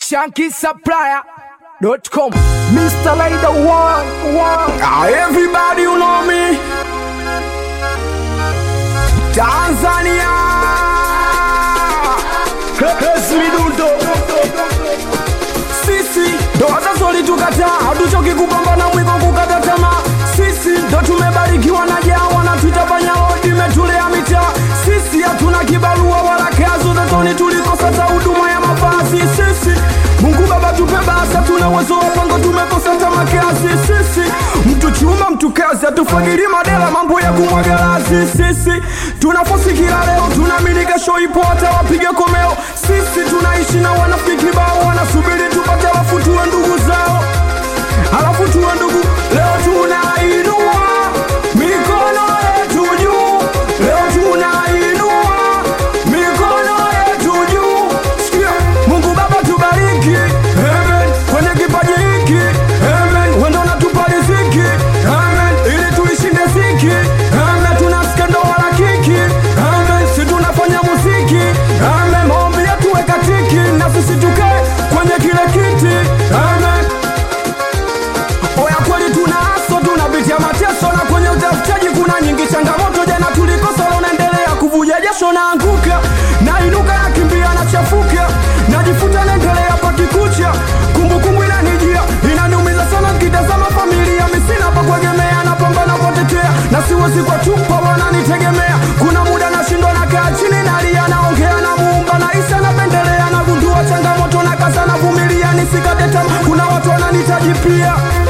shankisupplier.com Mr. Laida one, one. Ah, everybody you know me Tanzania Yes, midundo Sisi ndo wazazi walitukataa hatuchoki kupambana mwiko kukata tamaa Sisi ndo tumebarikiwa na jawa na tutafanya odi imetulea mitaa Sisi hatuna kibarua wala kazi utotoni tulikosa ta huduma ya mavazi Sisi Mungu Baba tupe basa, tuna uwezo wa pango, tumekosa hata makazi. Sisi mtu chuma mtu kazi, hatufagiri madela, mambo ya kumwaga lazi. Sisi tunafosi kila leo, tunaamini kesho ipo, hata wapige komeo. Sisi tunaishi na wanafiki bao, wanasubiri tupate, alafu tuwe ndugu zao, alafu tuwe ndugu. Leo tunainua mikono yetu juu, leo tunainua mikono yetu juu. Sikia, Mungu Baba tubariki, amen. Kwenye kipaji hiki, amen. Wendo unatupa riziki, amen. Ili tuishinde ziki, amen. Tunasikia ndoa la kiki, amen. Si tunafanya muziki, amen. Maombi yetu weka tiki, na sisi tukae kwenye kile kiti, amen. Oya kweli tuna aso tunapitia mateso na kwenye utafutaji kuna nyingi changamoto. Jana tulikosa, leo naendelea kuvuja jasho, naanguka nainuka, nakimbia nachafuka, najifuta, naendelea pakikucha, kumbukumbu inanijia, inaniumiza sana nikitazama familia, misina pa kuegemea, napambana kuwatetea na siwezi kwa chupa, wananitegemea. Kuna muda nashindwa, nakaa chini, nalia, naongea na Muumba, na isa napendelea, nagundua changamoto, na kaza navumilia, nisikate tamaa. Kuna watu wananitaji pia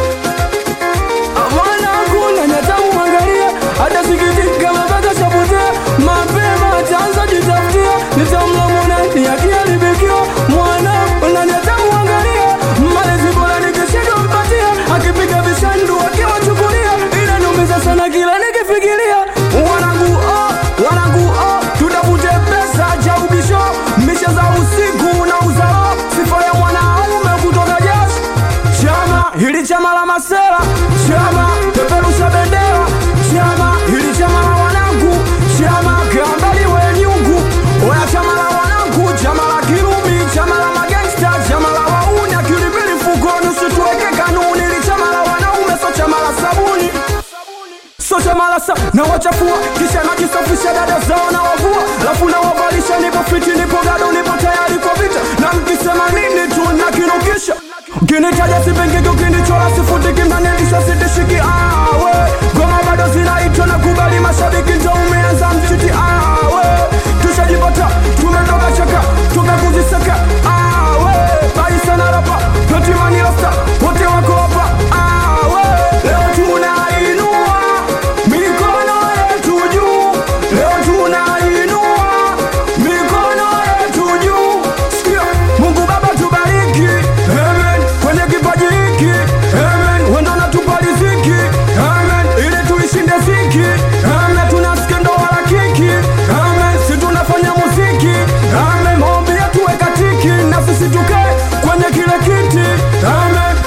mwanangu nanyatamu mwangalia hata sikitika mabaka shapotea mapema chanza jitafutia nitamlamona yakiaribikiwa mwanangu nanyatamu mwangalia malezi bora nikishindwa mpatia akipiga vishandu akiwachukulia inaniumiza sana kila nikifikiria wanangu oh, wanangu oh, tutafute pesa cha ubisho misha za usiku na uzao sifa ya mwanaume kutoka jasho chama hili chama la masela chama peperusha bendera chama hili chama la wanangu chama kambali wenyungu oya chama la wanangu chama la kirumi chama la magangsta chama la wauni akilipili fukoni usituweke kanuni hili chama la wanaume so chama la sabuni so chama la sa na wachafua kisha najisafisha dada zao na wavua lafu na wavalisha nipo fiti nipo gado nipo tayari kwa vita na mkisema nini tu nakinukisha Ukinitaja sipengeki, ukinichora sifutiki, mnanilisha sitishiki. Awe ngoma bado zinaitwa na kubali, mashabiki ndo umeanza mchiti. Awe tushajipata, tumetoka chaka, tukakuzisaka. Awe baisa na rapa, Platimani rasta, wote wako hapa. Awe leo tunainua mikono yetu juu, leo tunainua mikono yetu juu. Sikia, Mungu Baba tubariki, amen. Kwenye kipaji hiki, amen. Wendo natupa riziki, amen. Ili tuishinde ziki, amen. Tunasikia ndoa la kiki, amen. Si tunafanya muziki, amen. Maombi yetu weka tiki, na sisi tukae kwenye kile kiti, amen.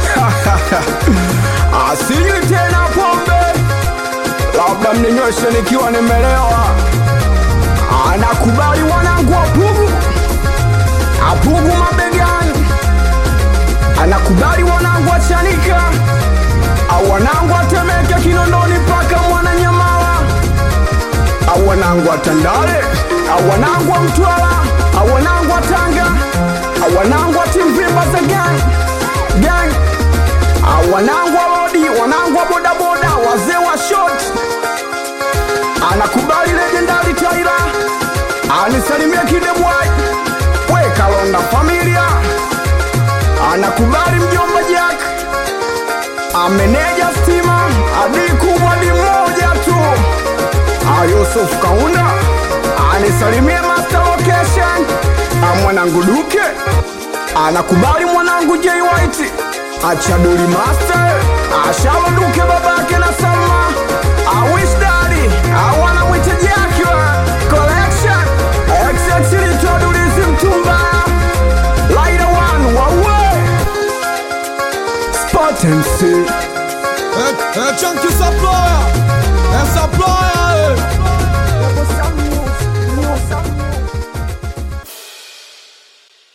Asinywi tena pombe, labda mninyweshe nikiwa nimelewa. Anakubali wanangu wapugu apugu mabegani, anakubali wanangu wachanika au wanangu atemeke Kinondoni mpaka Mwananyamala au wanangu wa Tandale au wanangu wa Mtwara au wanangu wa Tanga au wanangu wa Timvimba za gang gang au wanangu wa lodi, wanangu wa bodaboda, wazee wa short anakubali legendari Taira anisalimia kidebwai we Kalonda familia anakubali mjomba Jack ameneja stima adi kubwa di moja tu Ah, Yusuf Kaunda anisalimia master location Ah, mwanangu Duke anakubali mwanangu J White achaduli master ashalo Duke babake na Salma awish daddy awana mwite Jack wa collection XX litodulizi mtumba Laida one wawe Spot MC Eh, eh, Chunky